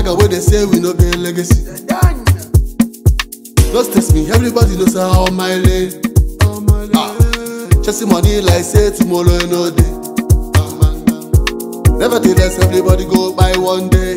Maga wey dey say we no get legacy. No stress me, everybody knows how on my lane. Ah, chasing money like say tomorrow no day. Nevertheless, everybody go by one day.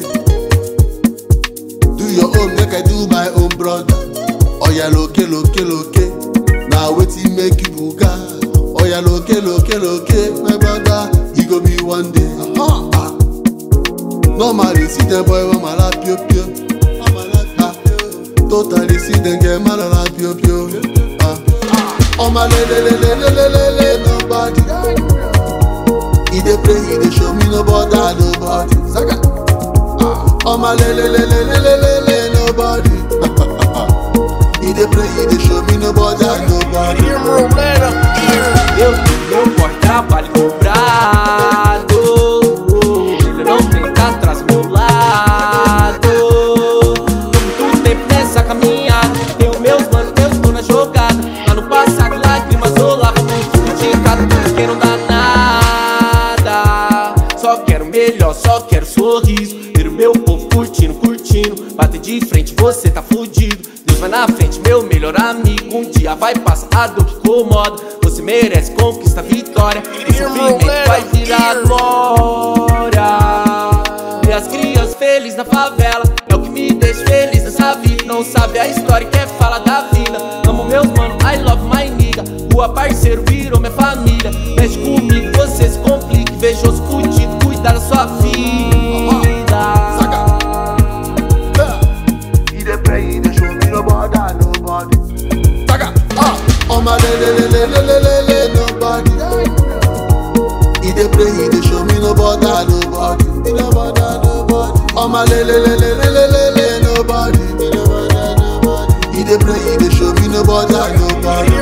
Do your own, make I do my own, brother. Oya loke loke loke, na wetin make you buga. Oya loke loke loke, my brother, e go be one day. Ah, normally see dem boy wey mara pio pio. Ah, totally see dem get mara pio pio. Ah, ọmọ lelelelelelele nobody. He dey pray, he dey show me no bother nobody. Saka. ọmọ lelelelelelele nobody. He dey pray, he dey show me no bother nobody. Eu meu porta vale dobrado. Ele não tem cá atrás do meu lado. Muito tempo nessa caminhada. Tenho meus manos, meus tô na jogada. Lá no passado, lágrimas rolavam muito. Criticado por quem não dá nada. Só quero melhor, só quero sorriso. Ver o meu povo curtindo, curtindo. Bater de frente, você tá fudido. Deus vai na frente, meu melhor amigo. Um dia vai passar a dor que incomoda. Você merece conquista, vitória. O sofrimento vai virar glória. Ver as crianças felizes na favela. É o que me deixa feliz nessa vida. Não sabe a história que é fala da vida. Amo meus mano, I love my nigga. Rua parceiro virou minha família. Mexe comigo, você se complique. Vejo os fudidos, cuidar da sua vida. He dey pray, he dey show me no bother nobody. Saka. Ah, ọmọ lelelelelelele nobody. He dey pray, he dey show me no bother nobody. He no bother nobody. ọmọ lelelelelelele nobody. He no bother nobody. He dey pray, he dey show me no bother nobody.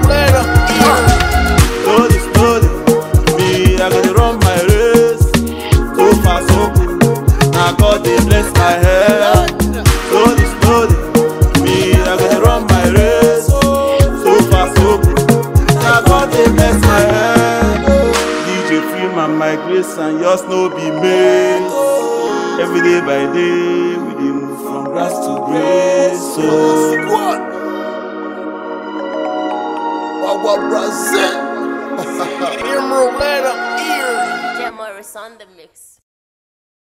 Slowly, slowly, me, I gotta run my race. So far, so good. Now God they bless my head. Slowly, slowly, me, I gotta run my race. So far, so good. Now God they bless my head. DJ free my my grace and yours no be made. Every day by day, we dey move from grass to grace. So. Squad. Wawa Brazil. Jim Morris on the mix.